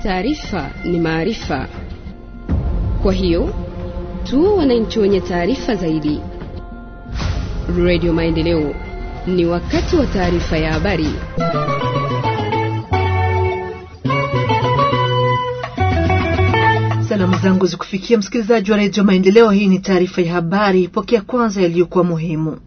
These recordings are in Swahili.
taarifa ni maarifa. Kwa hiyo tuwe wananchi wenye taarifa zaidi. Radio Maendeleo, ni wakati wa taarifa ya habari. Salamu zangu zikufikia msikilizaji wa redio Maendeleo. Hii ni taarifa ya habari. Pokea kwanza yaliyokuwa muhimu.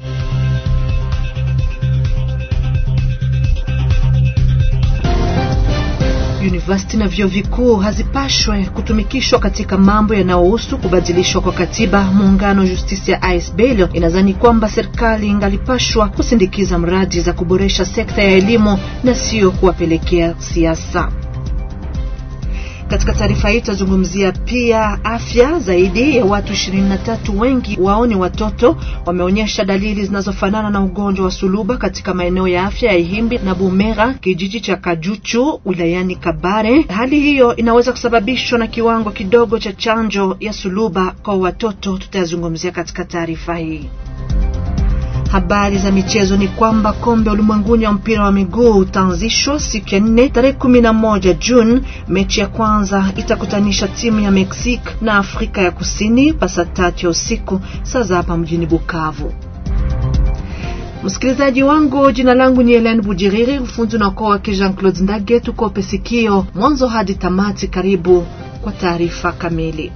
University na vyuo vikuu hazipashwe kutumikishwa katika mambo yanayohusu kubadilishwa kwa katiba. Muungano Justice ya ASBL inadhani kwamba serikali ingalipashwa kusindikiza mradi za kuboresha sekta ya elimu na sio kuwapelekea siasa. Katika taarifa hii tutazungumzia pia afya. Zaidi ya watu ishirini na tatu, wengi wao ni watoto, wameonyesha dalili zinazofanana na ugonjwa wa suluba katika maeneo ya afya ya Ihimbi na Bumera, kijiji cha Kajuchu wilayani Kabare. Hali hiyo inaweza kusababishwa na kiwango kidogo cha chanjo ya suluba kwa watoto, tutayazungumzia katika taarifa hii. Habari za michezo ni kwamba kombe ulimwenguni wa mpira wa miguu utaanzishwa siku ya nne tarehe kumi na moja Juni. Mechi ya kwanza itakutanisha timu ya Mexique na Afrika ya Kusini pasa tatu ya usiku saa za hapa mjini Bukavu. Msikilizaji wangu, jina langu ni Helen Bujiriri, ufundi na ukoo wake Jean Claude Ndage. Tukope sikio mwanzo hadi tamati. Karibu kwa taarifa kamili.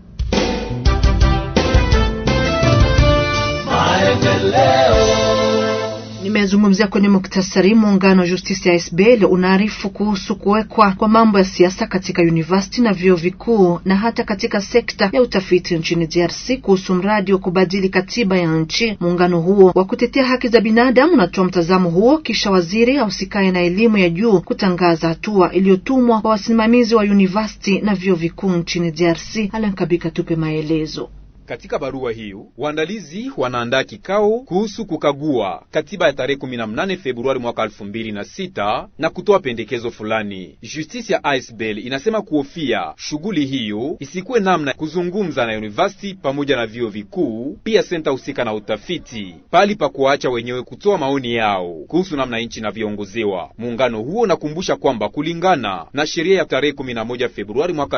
Nimezungumzia kwenye muktasari. Muungano wa Justice ya SBL unaarifu kuhusu kuwekwa kwa mambo ya siasa katika university na vyuo vikuu na hata katika sekta ya utafiti nchini DRC kuhusu mradi wa kubadili katiba ya nchi. Muungano huo wa kutetea haki za binadamu unatoa mtazamo huo kisha waziri ausikaye na elimu ya juu kutangaza hatua iliyotumwa kwa wasimamizi wa university na vyuo vikuu nchini DRC. Alankabika tupe maelezo. Katika barua hiyo waandalizi wanaandaa kikao kuhusu kukagua katiba ya tarehe 18 Februari mwaka 2006 na kutoa pendekezo fulani. Justice ya ASBL inasema kuhofia shughuli hiyo isikuwe namna kuzungumza na university pamoja na vyuo vikuu, pia senta husika na utafiti, pali pa kuacha wenyewe kutoa maoni yao kuhusu namna nchi inavyoongozewa. Muungano huo unakumbusha kwamba kulingana na sheria ya tarehe 11 Februari mwaka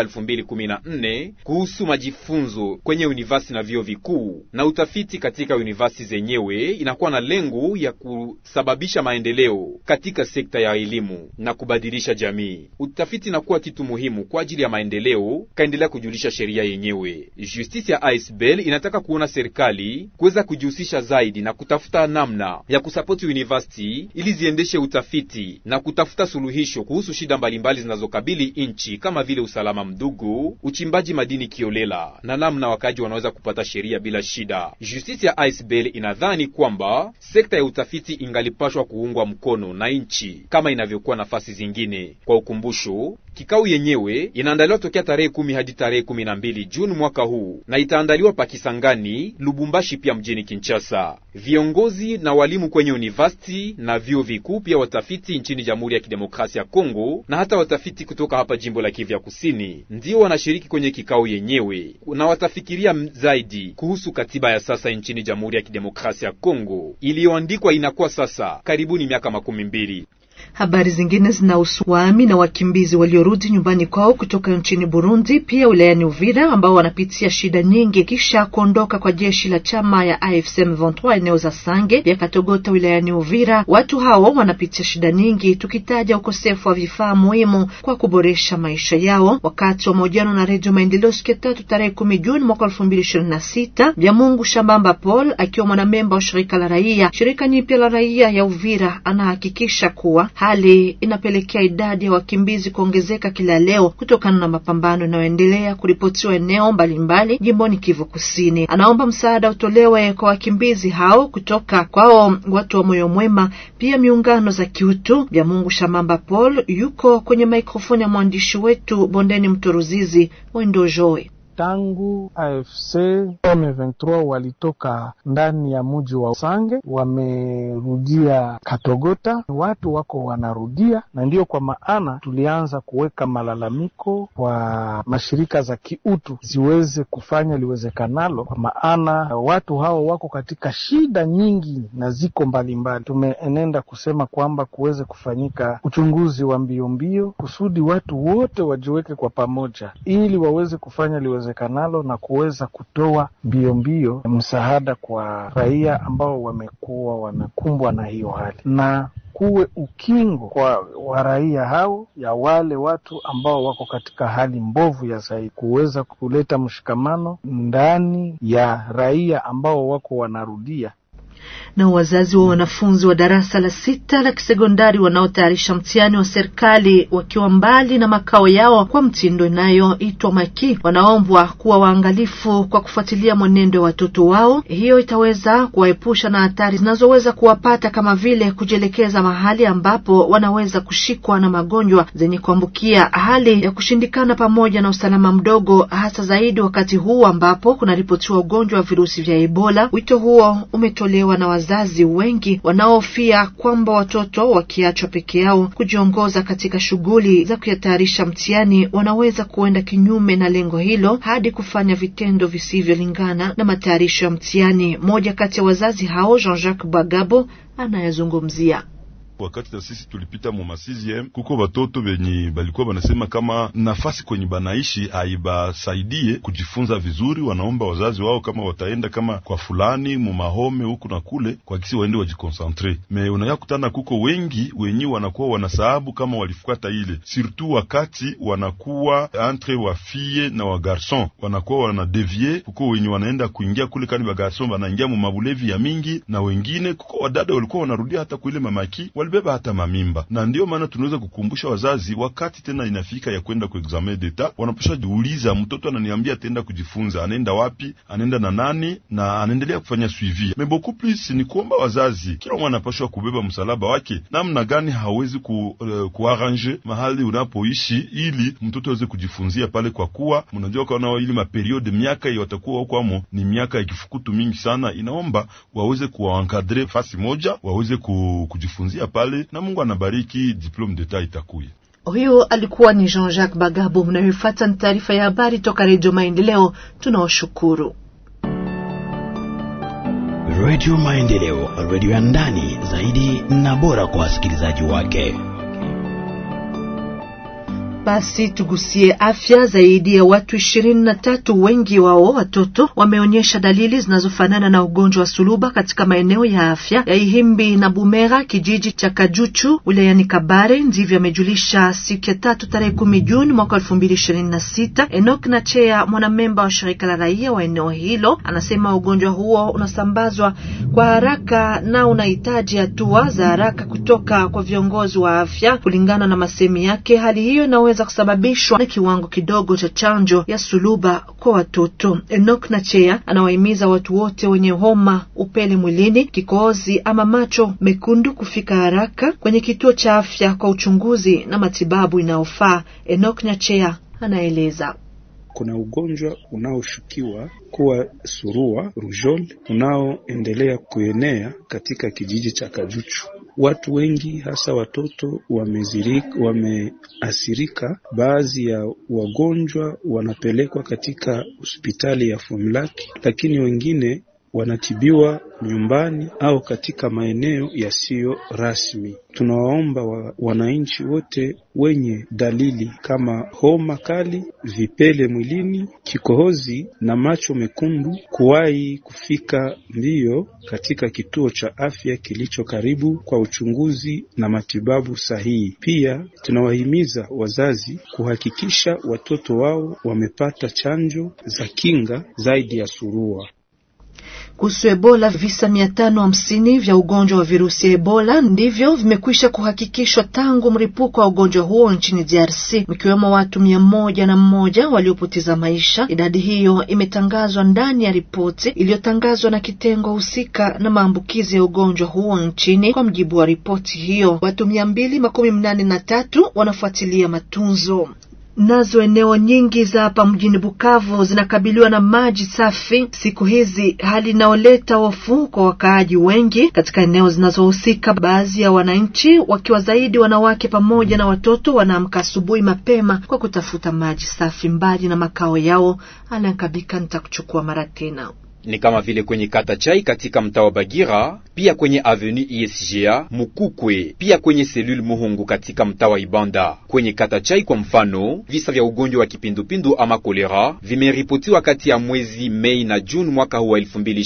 2014 kuhusu majifunzo kwenye university na vyuo vikuu na utafiti katika university zenyewe inakuwa na lengo ya kusababisha maendeleo katika sekta ya elimu na kubadilisha jamii. Utafiti inakuwa kitu muhimu kwa ajili ya maendeleo, kaendelea kujulisha sheria yenyewe. Justice ya ASBL inataka kuona serikali kuweza kujihusisha zaidi na kutafuta namna ya kusapoti university ili ziendeshe utafiti na kutafuta suluhisho kuhusu shida mbalimbali zinazokabili nchi kama vile usalama mdogo, uchimbaji madini kiolela na namna wakaji wanaweza kupata sheria bila shida. Justice ya ASBL inadhani kwamba sekta ya utafiti ingalipashwa kuungwa mkono na nchi kama inavyokuwa nafasi zingine. Kwa ukumbusho, kikao yenyewe inaandaliwa tokea tarehe kumi hadi tarehe kumi na mbili Juni mwaka huu na itaandaliwa Pakisangani, Lubumbashi pia mjini Kinshasa. Viongozi na walimu kwenye university na vyuo vikuu pia watafiti nchini Jamhuri ya Kidemokrasia ya Kongo na hata watafiti kutoka hapa jimbo la Kivu ya Kusini ndio wanashiriki kwenye kikao yenyewe na watafikiria zaidi kuhusu katiba ya sasa nchini Jamhuri ya Kidemokrasia ya Kongo iliyoandikwa inakuwa sasa karibuni miaka makumi mbili. Habari zingine zinahusu wahami na wakimbizi waliorudi nyumbani kwao kutoka nchini Burundi, pia wilayani Uvira, ambao wanapitia shida nyingi kisha kuondoka kwa jeshi la chama ya AFC M23 eneo za Sange pia Katogota wilayani Uvira. Watu hao wanapitia shida nyingi, tukitaja ukosefu wa vifaa muhimu kwa kuboresha maisha yao. Wakati wa mahojiano na Redio Maendeleo siku ya tatu tarehe kumi Juni mwaka elfu mbili ishirini na sita Byamungu Shambamba Paul akiwa mwanamemba wa shirika la raia shirika nyipya la raia ya Uvira anahakikisha kuwa hali inapelekea idadi ya wakimbizi kuongezeka kila leo kutokana na mapambano yanayoendelea kuripotiwa eneo mbalimbali jimboni Kivu Kusini. Anaomba msaada utolewe kwa wakimbizi hao kutoka kwao watu wa moyo mwema, pia miungano za kiutu. Bya Mungu Shamamba Paul yuko kwenye mikrofoni ya mwandishi wetu Bondeni Mtoruzizi Wendojoe. tangu AFC M23 walitoka ndani ya mji wa Sange, wamerudia Katogota, watu wako wanarudia, na ndiyo kwa maana tulianza kuweka malalamiko kwa mashirika za kiutu ziweze kufanya liwezekanalo, kwa maana watu hao wako katika shida nyingi na ziko mbalimbali. Tumeenenda kusema kwamba kuweze kufanyika uchunguzi wa mbio mbio kusudi watu wote wajiweke kwa pamoja, ili waweze kufanya liwezekanalo na kuweza kutoa mbio mbio msaada kwa raia ambao wamekuwa wamekumbwa na hiyo hali na kuwe ukingo kwa waraia hao ya wale watu ambao wako katika hali mbovu ya zaidi, kuweza kuleta mshikamano ndani ya raia ambao wako wanarudia na wazazi wa wanafunzi wa darasa la sita la kisekondari wanaotayarisha mtihani wa serikali wakiwa mbali na makao yao kwa mtindo inayoitwa maki, wanaombwa kuwa waangalifu kwa kufuatilia mwenendo wa watoto wao. Hiyo itaweza kuwaepusha na hatari zinazoweza kuwapata kama vile kujielekeza mahali ambapo wanaweza kushikwa na magonjwa zenye kuambukia, hali ya kushindikana, pamoja na usalama mdogo, hasa zaidi wakati huu ambapo kunaripotiwa ugonjwa wa virusi vya Ebola. Wito huo umetolewa na wazazi wengi wanaohofia kwamba watoto wakiachwa peke yao kujiongoza katika shughuli za kuyatayarisha mtihani wanaweza kuenda kinyume na lengo hilo hadi kufanya vitendo visivyolingana na matayarisho ya mtihani. Mmoja kati ya wazazi hao Jean-Jacques Bagabo anayezungumzia Wakati na sisi tulipita mu masiziem kuko watoto benye balikuwa banasema kama nafasi kwenye banaishi haibasaidie kujifunza vizuri. Wanaomba wazazi wao kama wataenda kama kwa fulani mu mahome huku na kule, kwa kisi waende wajikonsantre. Me unaya kutana kuko wengi wenye wanakuwa wanasahabu kama walifuata ile, surtout wakati wanakuwa entre wa fille na wa garson, wanakuwa wanadevie. Kuko wenye wanaenda kuingia kule kani ba garson banaingia mu mabulevi ya mingi, na wengine kuko wadada walikuwa wanarudia hata kuile mamaki walibeba hata mamimba, na ndiyo maana tunaweza kukumbusha wazazi, wakati tena inafika ya kwenda ku examen d'etat, wanaposha jiuliza, mtoto ananiambia ataenda kujifunza, anaenda wapi, anaenda na nani, na anaendelea kufanya suivi. Mais beaucoup plus ni kuomba wazazi, kila mwana anapashwa kubeba msalaba wake, namna gani hawezi ku, uh, kuarrange mahali unapoishi ili mtoto aweze kujifunzia pale, kwa kuwa mnajua kana ili maperiode miaka watakuwa huko amo ni miaka ya kifukutu mingi sana, inaomba waweze kuwaenkadre fasi moja, waweze ku, kujifunzia pale na Mungu anabariki, diplome d'etat itakuya. Huyo alikuwa ni Jean-Jacques Bagabo. Mnayofuata ni taarifa ya habari toka Redio Maendeleo. Tunawashukuru. Redio Maendeleo, redio ya ndani zaidi na bora kwa wasikilizaji wake. Basi tugusie afya. Zaidi ya watu ishirini na tatu, wengi wao watoto, wameonyesha dalili zinazofanana na ugonjwa wa suluba katika maeneo ya afya ya Ihimbi na Bumera, kijiji cha Kajuchu wilayani Kabare. Ndivyo amejulisha siku ya tatu tarehe kumi Juni mwaka elfu mbili ishirini na sita. Enok Nachea, mwanamemba wa shirika la raia wa eneo hilo, anasema ugonjwa huo unasambazwa kwa haraka na unahitaji hatua za haraka kutoka kwa viongozi wa afya. Kulingana na masemi yake, hali hiyo inaweza kusababishwa na kiwango kidogo cha chanjo ya suluba kwa watoto. Enok Nachea anawahimiza watu wote wenye homa, upele mwilini, kikohozi ama macho mekundu kufika haraka kwenye kituo cha afya kwa uchunguzi na matibabu inayofaa. Enok Nachea anaeleza. Kuna ugonjwa unaoshukiwa kuwa surua rujol unaoendelea kuenea katika kijiji cha Kajuchu. Watu wengi hasa watoto wameathirika. Baadhi ya wagonjwa wanapelekwa katika hospitali ya Fumlaki, lakini wengine wanatibiwa nyumbani au katika maeneo yasiyo rasmi. Tunawaomba wa, wananchi wote wenye dalili kama homa kali, vipele mwilini, kikohozi na macho mekundu kuwahi kufika mbio katika kituo cha afya kilicho karibu kwa uchunguzi na matibabu sahihi. Pia tunawahimiza wazazi kuhakikisha watoto wao wamepata chanjo za kinga zaidi ya surua. Kuhusu Ebola, visa mia tano hamsini vya ugonjwa wa virusi ya Ebola ndivyo vimekwisha kuhakikishwa tangu mlipuko wa ugonjwa huo nchini DRC, mkiwemo watu mia moja na mmoja waliopoteza maisha. Idadi hiyo imetangazwa ndani ya ripoti iliyotangazwa na kitengo husika na maambukizi ya ugonjwa huo nchini. Kwa mjibu wa ripoti hiyo, watu mia mbili makumi mnane na tatu wanafuatilia matunzo Nazo eneo nyingi za hapa mjini Bukavu zinakabiliwa na maji safi siku hizi, hali inayoleta hofu kwa wakaaji wengi katika eneo zinazohusika. Baadhi ya wananchi wakiwa zaidi wanawake pamoja na watoto wanaamka asubuhi mapema kwa kutafuta maji safi mbali na makao yao. Alankabika nitakuchukua mara tena ni kama vile kwenye kata Chai katika mtaa wa Bagira, pia kwenye avenue ISGA Mukukwe, pia kwenye selule Muhungu katika mtaa wa Ibanda. Kwenye kata Chai kwa mfano, visa vya ugonjwa wa kipindupindu ama kolera vimeripotiwa kati ya mwezi Mei na Juni mwaka huu wa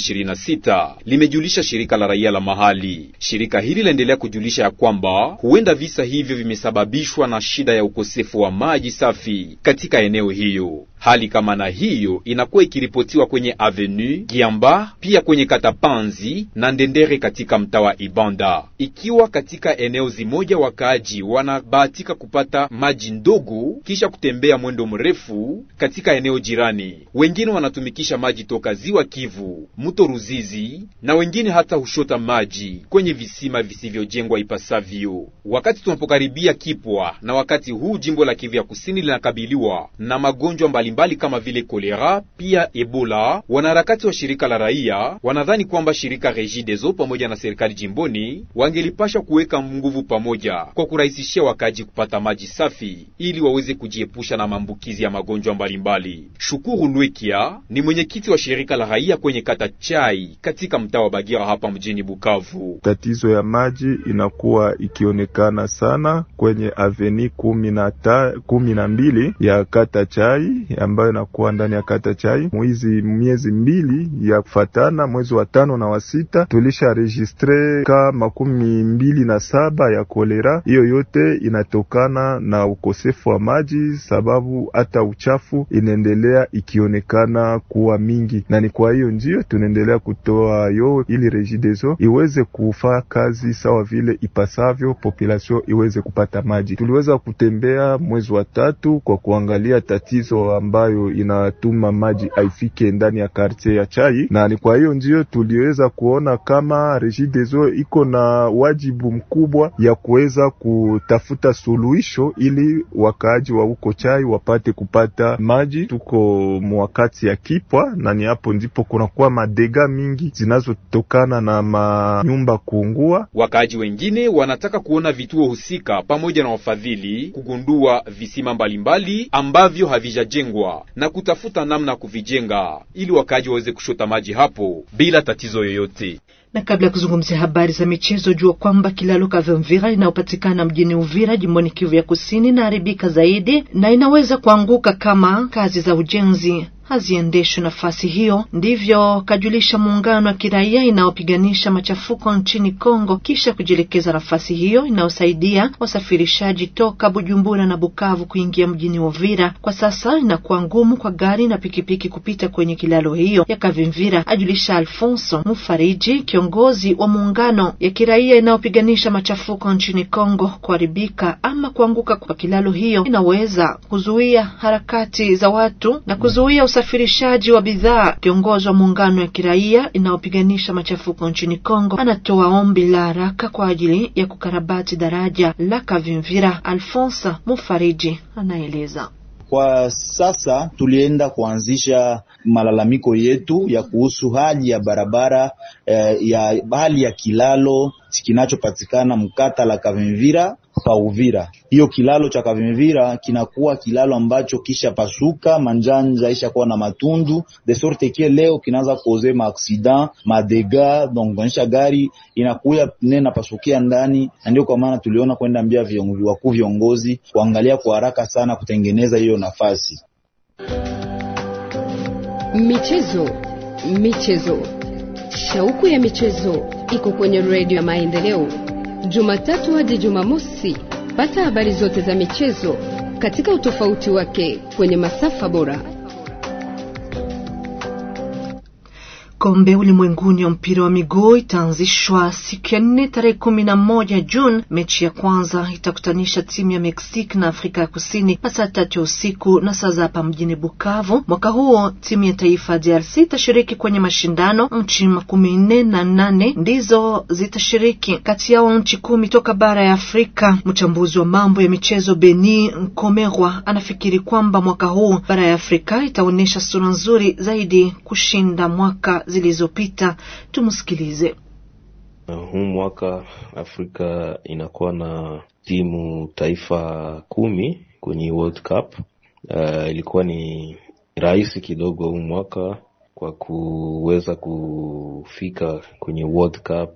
2026, limejulisha shirika la raia la mahali. Shirika hili laendelea kujulisha ya kwamba huenda visa hivyo vimesababishwa na shida ya ukosefu wa maji safi katika eneo hiyo. Hali kama na hiyo inakuwa ikiripotiwa kwenye avenue Giamba, pia kwenye kata Panzi na Ndendere katika mtaa wa Ibanda. Ikiwa katika eneo zimoja wakaaji wanabahatika kupata maji ndogo kisha kutembea mwendo mrefu katika eneo jirani, wengine wanatumikisha maji toka ziwa Kivu, mto Ruzizi, na wengine hata hushota maji kwenye visima visivyojengwa ipasavyo. Wakati tunapokaribia kipwa na wakati huu jimbo la Kivu ya Kusini linakabiliwa na magonjwa mbali mbali kama vile kolera pia Ebola. Wanaharakati wa shirika la raia wanadhani kwamba shirika Regideso pamoja na serikali jimboni wangelipasha kuweka nguvu pamoja kwa kurahisishia wakaji kupata maji safi ili waweze kujiepusha na maambukizi ya magonjwa mbalimbali. Shukuru Lwekia ni mwenyekiti wa shirika la raia kwenye kata Chai katika mtaa wa Bagira hapa mjini Bukavu. Tatizo ya maji inakuwa ikionekana sana kwenye aveni kumi na ta, kumi na mbili ya kata Chai ambayo inakuwa ndani ya kata Chai. Mwizi miezi mbili ya kufatana, mwezi wa tano na wa sita tulisha registre ka makumi mbili na saba ya kolera. Hiyo yote inatokana na ukosefu wa maji, sababu hata uchafu inaendelea ikionekana kuwa mingi, na ni kwa hiyo ndio tunaendelea kutoa yo ili Regideso iweze kufaa kazi sawa vile ipasavyo, population iweze kupata maji. Tuliweza kutembea mwezi wa tatu kwa kuangalia tatizo ambayo inatuma maji haifike ndani ya kartie ya Chai, na ni kwa hiyo ndio tuliweza kuona kama Regideso iko na wajibu mkubwa ya kuweza kutafuta suluhisho ili wakaaji wa huko Chai wapate kupata maji. Tuko mwakati ya kipwa, na ni hapo ndipo kunakuwa madega mingi zinazotokana na manyumba kuungua. Wakaaji wengine wanataka kuona vituo husika pamoja na wafadhili kugundua visima mbalimbali ambavyo havijajengwa na kutafuta namna ya kuvijenga ili wakaaji waweze kushota maji hapo bila tatizo yoyote. Na kabla ya kuzungumzia habari za michezo, jua kwamba kilalo Kavimvira inayopatikana mjini Uvira jimboni Kivu ya Kusini inaharibika zaidi na inaweza kuanguka kama kazi za ujenzi haziendeshwi nafasi hiyo. Ndivyo kajulisha muungano wa kiraia inayopiganisha machafuko nchini Kongo, kisha kujielekeza nafasi hiyo inayosaidia wasafirishaji toka Bujumbura na Bukavu kuingia mjini Uvira. Kwa sasa inakuwa ngumu kwa gari na pikipiki kupita kwenye kilalo hiyo ya Kavimvira, ajulisha Alfonso Mufariji, kiongozi wa muungano ya kiraia inayopiganisha machafuko nchini Kongo. Kuharibika ama kuanguka kwa kilalo hiyo inaweza kuzuia harakati za watu na kuzuia usafirishaji wa bidhaa. Kiongozi wa muungano ya kiraia inayopiganisha machafuko nchini Kongo anatoa ombi la haraka kwa ajili ya kukarabati daraja la Kavimvira. Alfonsa Mufariji anaeleza. Kwa sasa tulienda kuanzisha malalamiko yetu ya kuhusu hali ya barabara eh, ya hali ya kilalo kinachopatikana mkata la Kavimvira pa Uvira. Hiyo kilalo cha Kavimvira kinakuwa kilalo ambacho kisha pasuka manjanja isha kuwa na matundu de sorte que leo kinaanza kuoze ma accident ma dega donc onyesha gari inakuya nena pasukia ndani, na ndio kwa maana tuliona kwenda mbia viongozi wakuu viongozi kuangalia kwa haraka sana kutengeneza hiyo nafasi. Michezo, michezo, shauku ya michezo iko kwenye redio ya Maendeleo, Jumatatu hadi Jumamosi. Pata habari zote za michezo katika utofauti wake kwenye masafa bora. Kombe ulimwenguni wa mpira wa miguu itaanzishwa siku ya nne tarehe kumi na moja Juni. Mechi ya kwanza itakutanisha timu ya Mexique na Afrika ya Kusini na saa tatu ya usiku na saa za hapa mjini Bukavu. Mwaka huo timu ya taifa ya DRC itashiriki kwenye mashindano. Nchi makumi nne na nane ndizo zitashiriki, kati yao nchi kumi toka bara ya Afrika. Mchambuzi wa mambo ya michezo Beni Nkomerwa anafikiri kwamba mwaka huu bara ya Afrika itaonyesha sura nzuri zaidi kushinda mwaka zilizopita. Tumsikilize. Huu mwaka Afrika inakuwa na timu taifa kumi kwenye World Cup. Uh, ilikuwa ni rahisi kidogo huu mwaka kwa kuweza kufika kwenye World Cup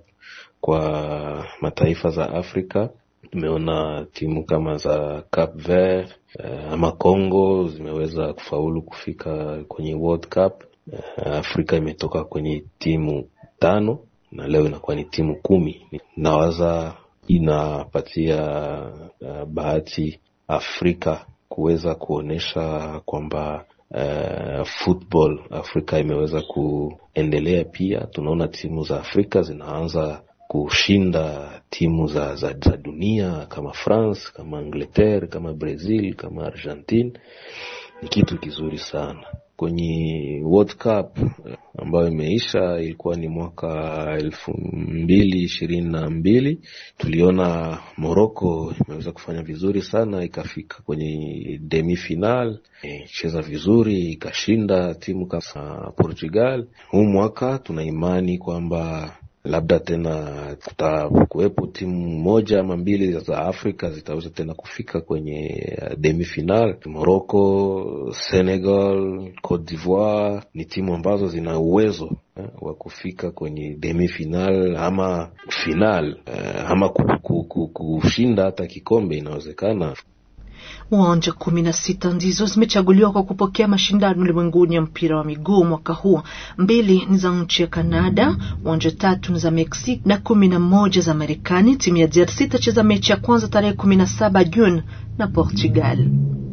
kwa mataifa za Afrika. Tumeona timu kama za Cape Verde uh, ama Congo zimeweza kufaulu kufika kwenye World Cup. Uh, Afrika imetoka kwenye timu tano na leo inakuwa ni timu kumi. Nawaza inapatia uh, bahati Afrika kuweza kuonyesha kwamba uh, football Afrika imeweza kuendelea. Pia tunaona timu za Afrika zinaanza kushinda timu za, za, za dunia kama France, kama Angleterre, kama Brazil, kama Argentine. Ni kitu kizuri sana kwenye World Cup ambayo imeisha, ilikuwa ni mwaka elfu mbili ishirini na mbili. Tuliona Morocco imeweza kufanya vizuri sana, ikafika kwenye demi final, icheza vizuri, ikashinda timu kama Portugal. Huu mwaka tuna imani kwamba labda tena kutakuwepo timu moja ama mbili za Afrika zitaweza tena kufika kwenye demi final. Morocco, Senegal, Cote d'Ivoire ni timu ambazo zina uwezo eh, wa kufika kwenye demi final ama final eh, ama kushinda hata kikombe inawezekana. Uwanja kumi na sita ndizo zimechaguliwa kwa kupokea mashindano ulimwenguni ya mpira wa miguu mwaka huu. Mbili ni za nchi ya Kanada, uwanja tatu ni za Mexico na kumi na moja za Marekani. Timu ya DRC itacheza mechi ya kwanza tarehe kumi na saba Juni na Portugal.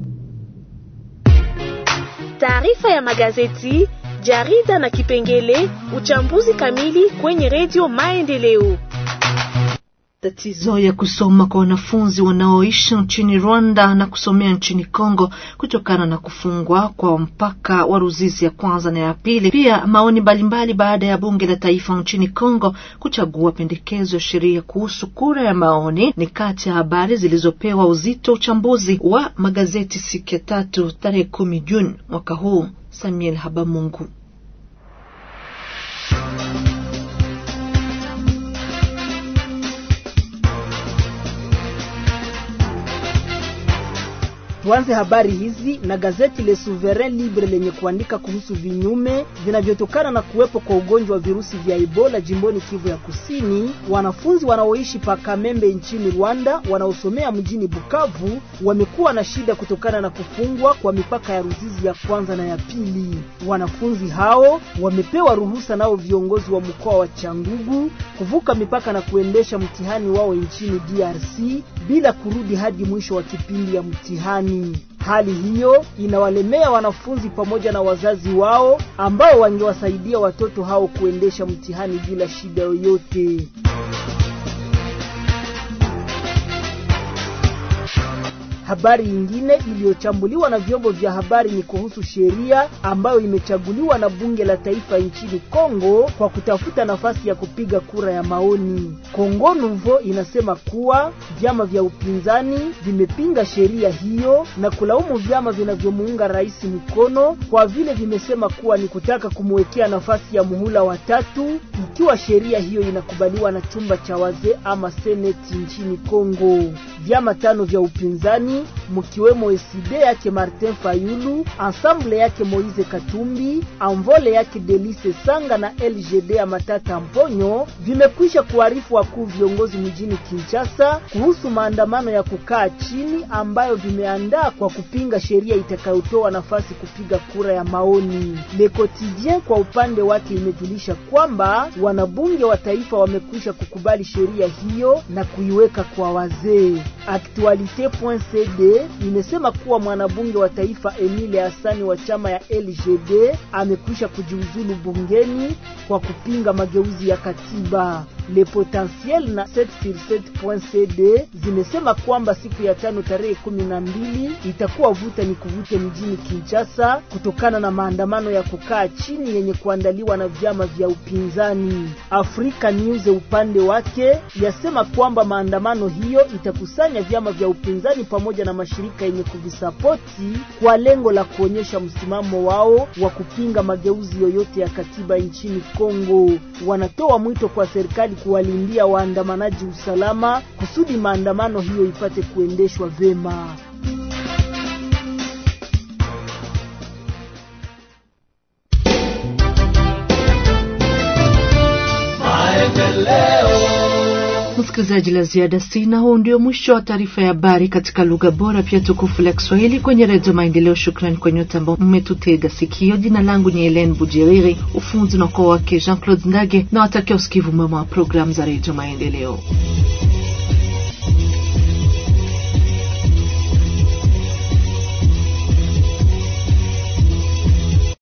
Taarifa ya magazeti, jarida na kipengele uchambuzi kamili kwenye redio Maendeleo. Tatizo ya kusoma kwa wanafunzi wanaoishi nchini Rwanda na kusomea nchini Kongo kutokana na kufungwa kwa mpaka wa Ruzizi ya kwanza na ya pili. Pia maoni mbalimbali baada ya bunge la taifa nchini Kongo kuchagua pendekezo ya sheria kuhusu kura ya maoni ni kati ya habari zilizopewa uzito uchambuzi wa magazeti siku ya tatu tarehe kumi Juni mwaka huu. Samuel Habamungu. Tuanze habari hizi na gazeti Le Souverain Libre lenye kuandika kuhusu vinyume vinavyotokana na kuwepo kwa ugonjwa wa virusi vya Ebola jimboni Kivu ya Kusini. Wanafunzi wanaoishi pa Kamembe nchini Rwanda wanaosomea mjini Bukavu wamekuwa na shida kutokana na kufungwa kwa mipaka ya Ruzizi ya kwanza na ya pili. Wanafunzi hao wamepewa ruhusa nao viongozi wa mkoa wa Changugu kuvuka mipaka na kuendesha mtihani wao nchini DRC bila kurudi hadi mwisho wa kipindi ya mtihani. Hali hiyo inawalemea wanafunzi pamoja na wazazi wao ambao wangewasaidia watoto hao kuendesha mtihani bila shida yoyote. Habari nyingine iliyochambuliwa na vyombo vya habari ni kuhusu sheria ambayo imechaguliwa na bunge la taifa nchini Kongo kwa kutafuta nafasi ya kupiga kura ya maoni. Kongo Nouveau inasema kuwa vyama vya upinzani vimepinga sheria hiyo na kulaumu vyama vinavyomuunga rais mkono kwa vile vimesema kuwa ni kutaka kumwekea nafasi ya muhula wa tatu ikiwa sheria hiyo inakubaliwa na chumba cha wazee ama seneti nchini Kongo. Vyama tano vya upinzani mkiwemo eside yake Martin Fayulu, Ensemble yake Moise Katumbi, Anvole yake Delice Sanga na LGD ya Matata Mponyo vimekwisha kuarifu wakuu viongozi mjini Kinshasa kuhusu maandamano ya kukaa chini ambayo vimeandaa kwa kupinga sheria itakayotoa nafasi kupiga kura ya maoni. Le Quotidien kwa upande wake imejulisha kwamba wanabunge wa taifa wamekwisha kukubali sheria hiyo na kuiweka kwa wazee. Actualite.cd imesema kuwa mwanabunge wa taifa Emile Hassani wa chama ya LGD amekwisha kujiuzulu bungeni kwa kupinga mageuzi ya katiba. Le Potentiel na 7sur7.cd zimesema kwamba siku ya tano tarehe kumi na mbili itakuwa vuta ni kuvute mjini Kinshasa kutokana na maandamano ya kukaa chini yenye kuandaliwa na vyama vya upinzani. Africa News upande wake yasema kwamba maandamano hiyo itakusanya vyama vya upinzani pamoja na mashirika yenye kuvisapoti kwa lengo la kuonyesha msimamo wao wa kupinga mageuzi yoyote ya katiba nchini Kongo. Wanatoa mwito kwa serikali kuwalindia waandamanaji usalama kusudi maandamano hiyo ipate kuendeshwa vema. Msikilizaji, la ziada sina. Huu ndio mwisho wa taarifa ya habari katika lugha bora pia tukufu la Kiswahili kwenye Redio Maendeleo. Shukrani kwa nyote ambao mmetutega sikio. Jina langu ni Helen Bujiriri, ufunzi na ukoo wake Jean Claude Ndage, na watakia usikivu mwema wa programu za Redio Maendeleo.